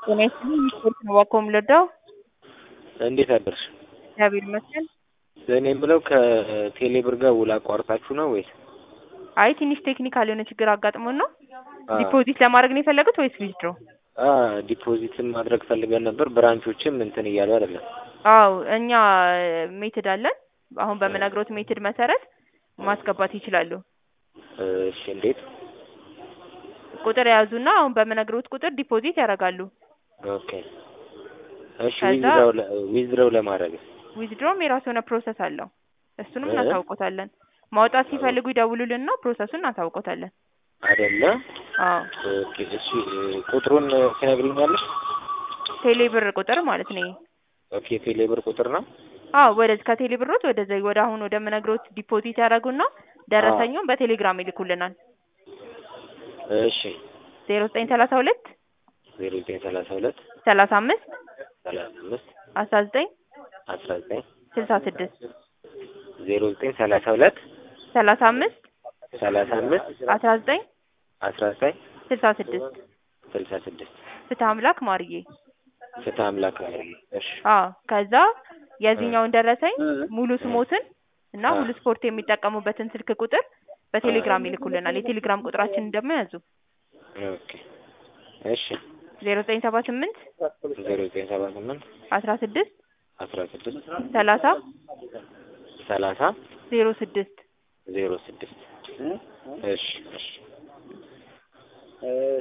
ጤና ይስጥልኝ ስፖርት ነው እባክዎ የምንረዳው? እንዴት አደርሽ? እግዚአብሔር ይመስገን። እኔ የምለው ከቴሌ ብር ጋር ውል አቋርጣችሁ ነው ወይስ? አይ ትንሽ ቴክኒካል የሆነ ችግር አጋጥሞን ነው። አ ዲፖዚት ለማድረግ ነው የፈለጉት ወይስ ዊዝድሮ? አ ዲፖዚትን ማድረግ ፈልገን ነበር። ብራንቾችም እንትን እያሉ አይደለም። አዎ እኛ ሜትድ አለን። አሁን በምነግሮት ሜትድ መሰረት ማስገባት ይችላሉ። እሺ እንዴት? ቁጥር የያዙና አሁን በምነግሮት ቁጥር ዲፖዚት ያደርጋሉ። ኦኬ እሺ ከዛ- ዊዝድራው ለ- ዊዝድራው ለማድረግ ዊዝድሮም የራሱ የሆነ ፕሮሰስ አለው። እሱንም እ? እናሳውቆታለን። ማውጣት ሲፈልጉ ይደውሉልንና ፕሮሰሱን እናሳውቆታለን። አይደለ? አዎ ኦኬ እሺ ቁጥሩን ትነግሪኛለሽ? ቴሌ ብር ቁጥር ማለት ነው። ይሄ። ኦኬ ቴሌ ብር ቁጥር ነው። አዎ ወደዚህ ከቴሌ ብሮት ወደዚ ወደ አሁን ወደ ምነግሮት ዲፖዚት ያደርጉና ደረሰኙን በቴሌግራም ይልኩልናል። እሺ ዜሮ ዘጠኝ ሰላሳ ሁለት ዜሮ ዘጠኝ ሰላሳ ሁለት ሰላሳ አምስት ሰላሳ አምስት አስራ ዘጠኝ አስራ ዘጠኝ ስልሳ ስድስት ዜሮ ዘጠኝ ሰላሳ ሁለት ሰላሳ አምስት ሰላሳ አምስት አስራ ዘጠኝ አስራ ዘጠኝ ስልሳ ስድስት ስልሳ ስድስት ፍትህ አምላክ ማርዬ። ፍትህ አምላክ ነው። እሺ አዎ ከዛ የዚህኛውን ደረሰኝ ሙሉ ስሞትን እና አ። ሙሉ ስፖርት የሚጠቀሙበትን ስልክ ቁጥር በቴሌግራም ይልኩልናል። የቴሌግራም ቁጥራችንን ደግሞ ያዙ ኦኬ እሺ ዜሮ ዘጠኝ ሰባ ስምንት ዜሮ ዘጠኝ ሰባ ስምንት አስራ ስድስት አስራ ስድስት ሰላሳ ሰላሳ ዜሮ ስድስት ዜሮ ስድስት እሺ እሺ